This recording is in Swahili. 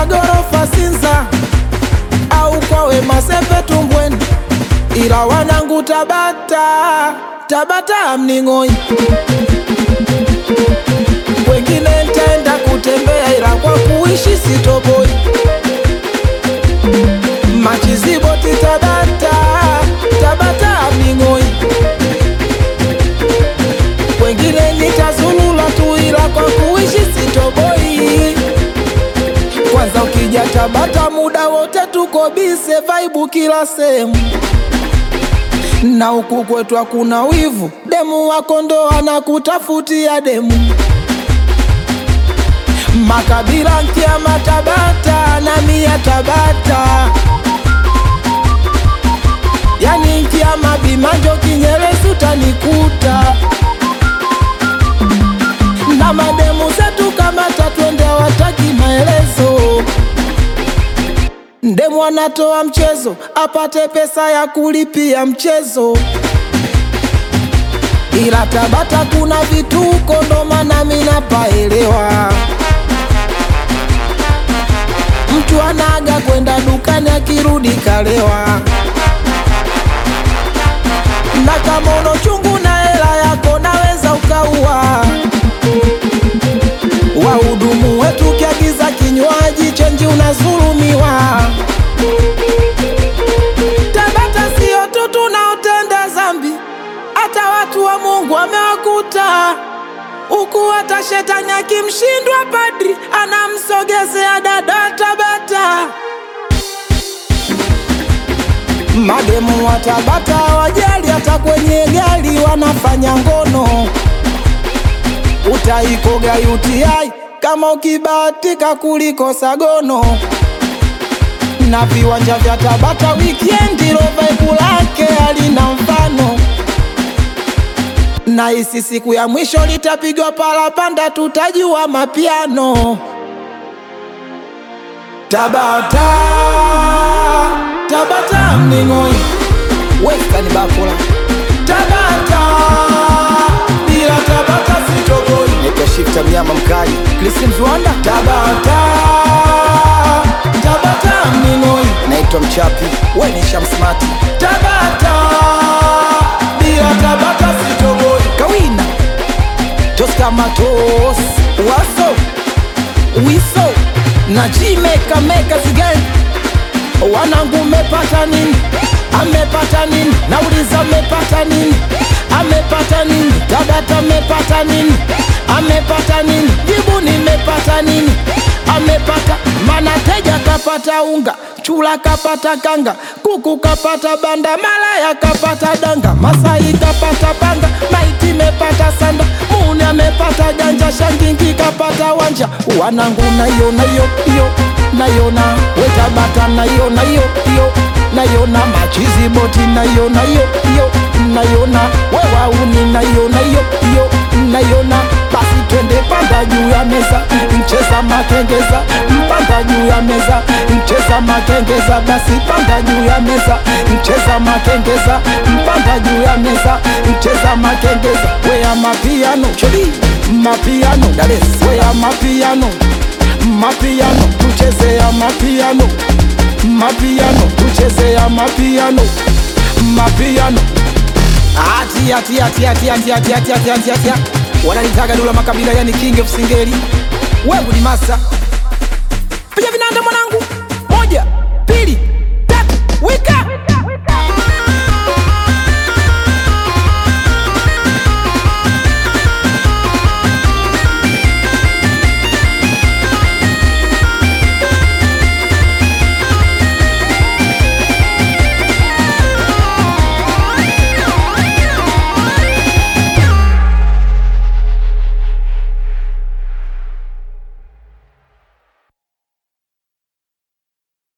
magorofa Sinza au kwa Wema Sepe Tumbweni, ila wanangu Tabata, Tabata mning'oi. Wengine ntaenda kutembea, ila kwa kuishi sitoboi. Machiziboti Tabata, Tabata mning'oi. Wengine nitazulula tu, ila kwa kuishi sitoboi. Kwanza ukija Tabata muda wote tuko bise, vaibu kila sehemu, na huku kwetu hakuna wivu, demu wako ndo anakutafutia demu. Makabila nkiama Tabata na mia Tabata, yani nkiama Bimanjo Kinyerezi utanikuta na mademu zetu kama tatwende hawataki maelezo. Ndemu anatoa mchezo apate pesa ya kulipia mchezo, ila Tabata kuna vituko, ndo maana mimi napaelewa. Mtu anaga kwenda dukani akirudi kalewa, na kama uno chungu na hela yako naweza ukaua wahudumu wetu kiagiza kinywaji chenji unazulumiwa. Tabata sio tu tunaotenda zambi, hata watu wa Mungu wamewakuta huku. Hata shetani akimshindwa padri anamsogezea dada Tabata. Mademu wa Tabata wajali, hata kwenye gari wanafanya ngono utaikoga UTI kama ukibahatika kulikosa gono. Na viwanja vya Tabata wikendi roveku lake halina mfano, na hisi siku ya mwisho litapigwa palapanda, tutajua mapiano. Tabata, Tabata mning'oi, westani bakula Tabata, bila Tabata sitoboi. Naitwa Shifta mnyama mkali. Chris Mzwanda Tabata Tabata mning'oi Naitwa Mchapi. we ni Shamsmati Tabata bila Tabata sitoboi Kawina Toska Matos Waso Wiso na Jimeka Meka Zigani wanangu mepata nini? Amepata nini? Nauliza mepata nini? Amepata nini? Tabata mepata nini? Amepata nini? Jibu nimepata nini? Amepata mana teja kapata unga, chula kapata kanga, kuku kapata banda, malaya kapata danga, Masai kapata panga, maiti mepata sanda, muni amepata ganja, shangingi kapata wanja, wanangu nayo nayo iyo nayona wetabata nayona yo yo nayona machizi boti nayona yo yo nayona wewauni nayona yo yo nayona basi twende panda juu ya meza mcheza makengeza mpanda juu ya meza mcheza makengeza basi panda juu ya meza mcheza makengeza mpanda juu ya meza mcheza makengeza wea mapiano chodi mapiano dales wea mapiano mapiano tuchezea mapiano mapiano tuchezea mapiano mapiano ati ati ati ati ati ati ati ati ati ati wananitaga Dula Makabila yani king of singeli wewe ni masa piga vinanda mwanangu moja pili